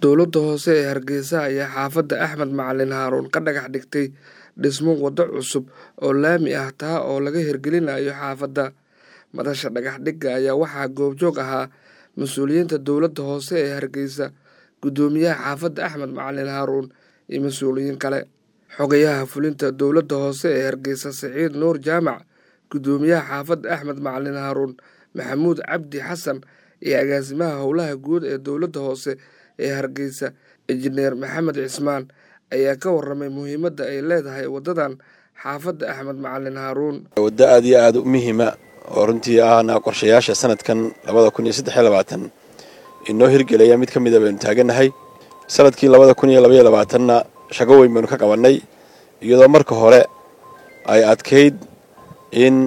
Dowladda hoose ee Hargeysa ayaa xaafadda Axmed Macalin Haruun ka dhagax dhigtay dhismo waddo cusub oo laami ah taa oo laga hirgelinayo xaafadda. Madasha dhagax dhigga ayaa waxaa goobjoog ahaa mas'uuliyiinta dowladda hoose ee Hargeysa, guddoomiyaha xaafadda Axmed Macalin Haruun iyo mas'uuliyiin kale. Xogayaha fulinta dowladda hoose ee Hargeysa Siciid Nuur Jaamac, guddoomiyaha xaafadda Axmed Macalin Haruun Maxamuud Cabdi Xasan iyo agaasimaha howlaha guud ee dowladda hoose ee Hargeysa Injineer Maxamed Cismaan ayaa ka warramay muhiimadda ay leedahay waddadan xaafadda Axmed Macalin Haruun. waddo aad iyo aad u muhiima oo runtii ahna qorshayaasha sanadkan labada kun iyo saddex iyo labaatan inoo hirgelaya mid ka mida baynu taagannahay sanadkii labada kun iyo labaiyo labaatanna shaqo weyn baynu ka qabannay iyadoo marka hore ay adkayd in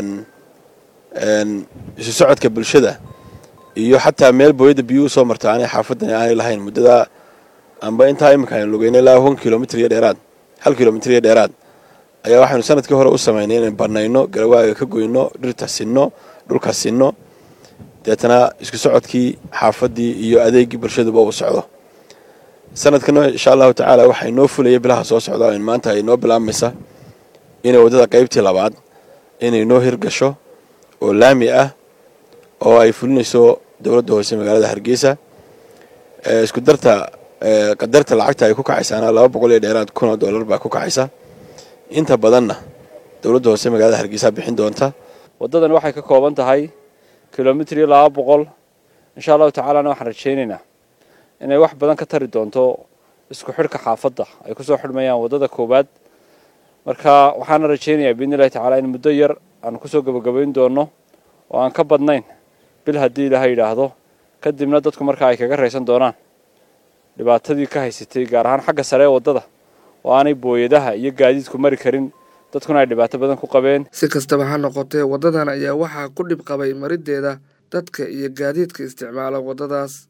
isu socodka bulshada iyo xataa meel booyadda biyuhu usoo marta aanay xaafaddani aanay lahayn muddada amba intaa iminka aynu lugeynay ilaa hon kilomitr iyo dheeraad hal kilomitr iyo dheeraad ayaa waxaynu sanadkii hore u samaynay inaynu banayno garawaaga ka goyno dhirta sinno dhulka sinno deetana isku socodkii xaafaddii iyo adeegii bulshaduba uu socdo sanadkana insha allahu tacaala waxaa inoo fulaya bilaha soo socda in maanta ay inoo bilaabmaysa inay waddada qaybtii labaad inay inoo hirgasho oo laami ah oo ay fulinayso dowladda hoose magaalada hargeysa isku darta qadarta lacagta ay ku kacaysaana laba boqol iyo dheeraad kun oo dollar baa ku kacaysa inta badanna dowladda hoose magaalada hargeysa bixin doonta waddadan waxay ka kooban tahay kilomitr iyo laba boqol insha allahu tacaalana waxaan rajaynaynaa inay wax badan ka tari doonto isku xidhka xaafadda ay kusoo xidhmayaan waddada koowaad marka waxaana rajaynayaa biidni illahi tacaala in muddo yar aan kusoo gabagabayn doono oo aan ka badnayn bil haddii ilaha yidhaahdo kadibna dadku markaa ay kaga raysan doonaan dhibaatadii ka haysatay gaar ahaan xagga sare ee waddada oo aanay booyadaha iyo gaadiidku mari karin dadkuna ay dhibaato badan ku qabeen si kastaba ha noqotee waddadan ayaa waxaa ku dhib qabay mariddeeda dadka iyo gaadiidka isticmaala waddadaas